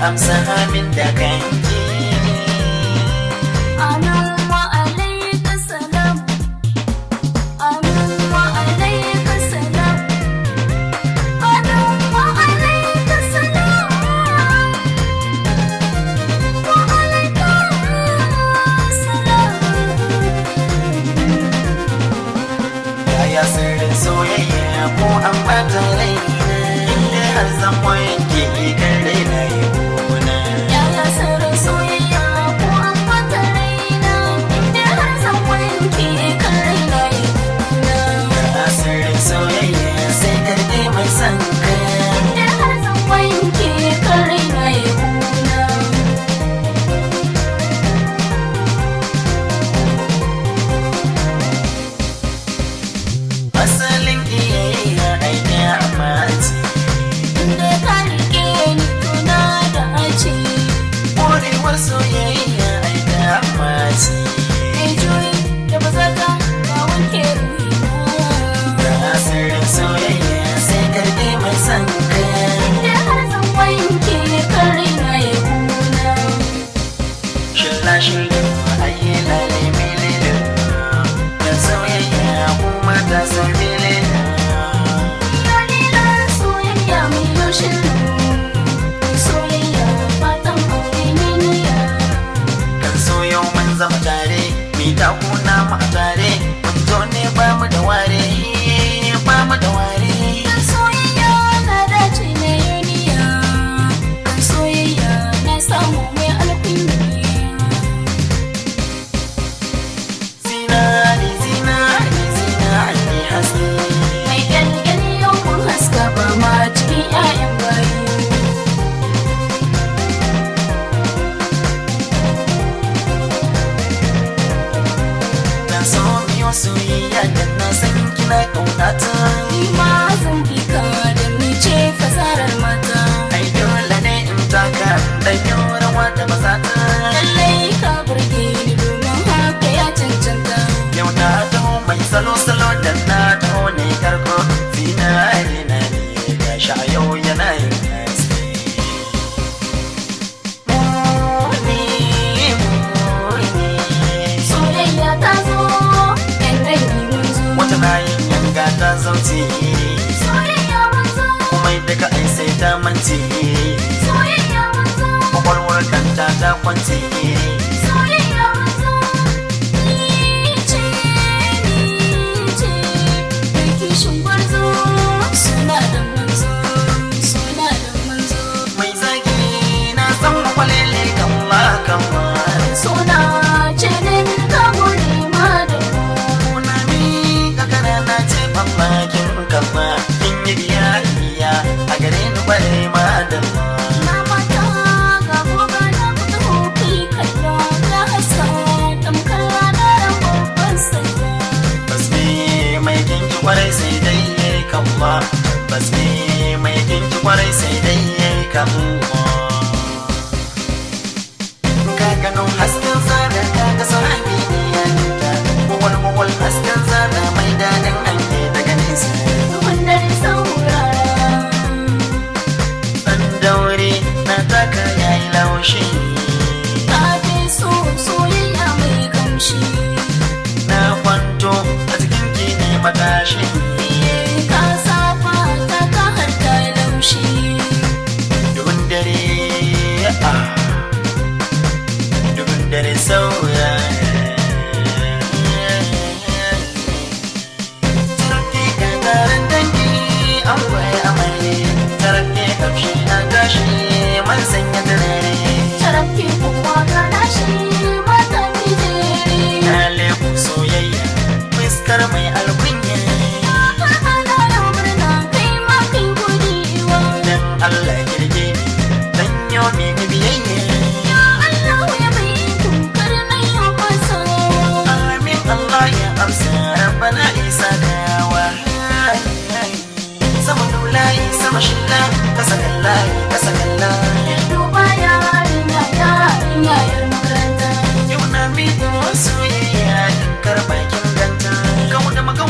amsa amin da kanki Amin wa alaika salam. Amin wa alaika salam. Amin wa alaika salam. Wa alaika salam. yaya sirrin soyayya ko an bata raina inda har zan wanke kan raina yi kuna Yaya sirrin soyayya ko an bata raina inda har zan wanke kan raina ya kuna. yaya sirrin soyayya sai karɗe mai son ka Inda har zan wanke kan raina ya kuna. asalin iyayya aiki amaci Inda ka rike ni tuna da aci. ƙwarewar soyayya aiki amaci Mai juyi da bazaka ka wanke ruhina. yaya sirrin soyayya sai karɗe mai son ka Inda har zan wanke kan raina ya kuna. Shilla shilla ayi lale milele da soyayya kuma ta san milele Dalilan soyayya mai yaushin soyayya fatan aure ne niyya. kan so yau mun zama tare mi ta kuna mu a tare mun zo ne ba mu da ware ba mu da ware Kan soyayya na dace na yuniya. Kan soyayya na samu mai alkunya. zinari zinari zinari haske Mai kyalkyali yau mun haska ba ma cikin 'ya'yan bayi. dan so miyo soyayya dan na san kina kaunata Ni ma zan bi ka da ni ce fasarar mata. ai dole ne in taka dan yau rawa da mazata Lallai ka burge ni domin haka ya cancanta. Yau na taho mai salo-salo da na taho ne karko zinari na ne gashi a yau yana yin haske. Muni, muni. Soyayya ta zo, ‘yan dangi mun zo. Wata na yin yanga ta zauce Soyayya mun zo, kuma da ka ai sai ta mance soyayya mun zo, kwakwalwar kanta ta kwance soyayya mun zo. Ni ce, ni ce, mai kishin gwarzo. Suna da manzo, suna da manzo. mai zagi na san makwalele kan ma kan ma Suna ce ne min ka gode ma da mu. Kuna mi kakana na ce mamakin kama kin yi biyayya a gare ni bare ma da ma. Na mata ga goga na kuta hoki kallo ya haska tamkar ranar babban sallah. Baske mai kinki kwarai sai dai ya yi kama. Baske mai kinki kwarai sai dai ya yi kama. Ka gano hasken zana ka ga sami ne ya nuna. Mawal mawal hasken zana mai daɗin hanke daga nesa. Wannan saurara Ɗan daure na taka yayi laushi. ta fi so soyayya mai kamshi. na kwanto a cikin ki ne matashi Ka saba ta ka har ta laushi. dubin dare ah dubin dare sauya Tarke ka taron dangi an kwaye amare Tarke kamshi na gashi man sanya turare Tarafi kuma ka nashi mata mijere. Na leku soyayya fuskar mai alkunya Ana yau murna kai ma kai godiwa. Dan Allah kirge ni dan yo mini biyayya Ya Allah ya bai tukar na yau fasawa. Amin Allah ya amsa Rabbana isa gawa Sama nulayi sama shilla Kasa kallahi kasa kallahi Duba yarinya yarinya yar makaranta. Yau na miƙo soyayya in karɓa kin ganta Kawo da magawa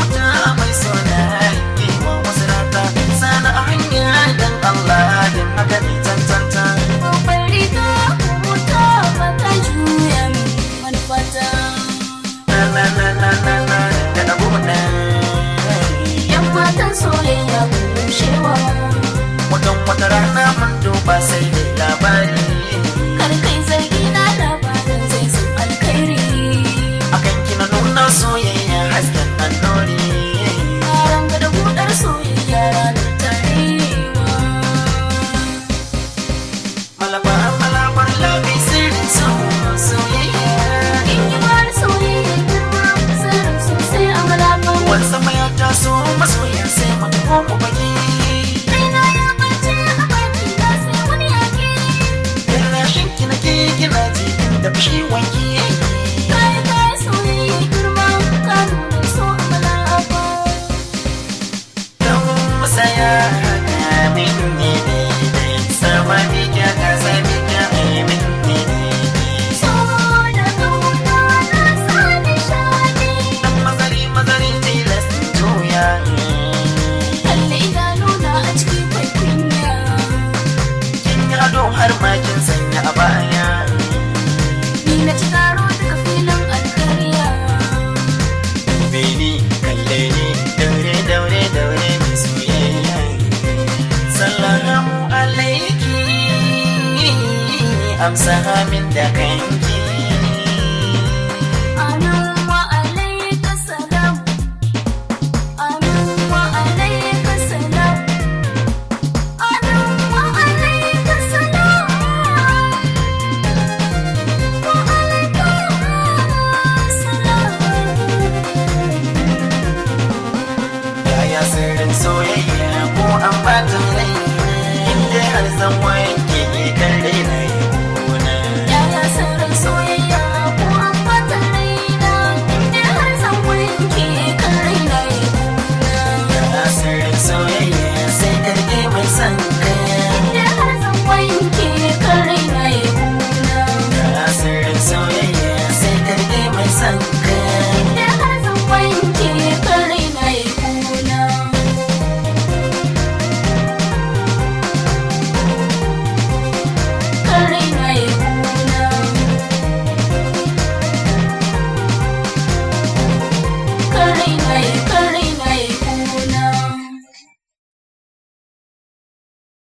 amsa min da kai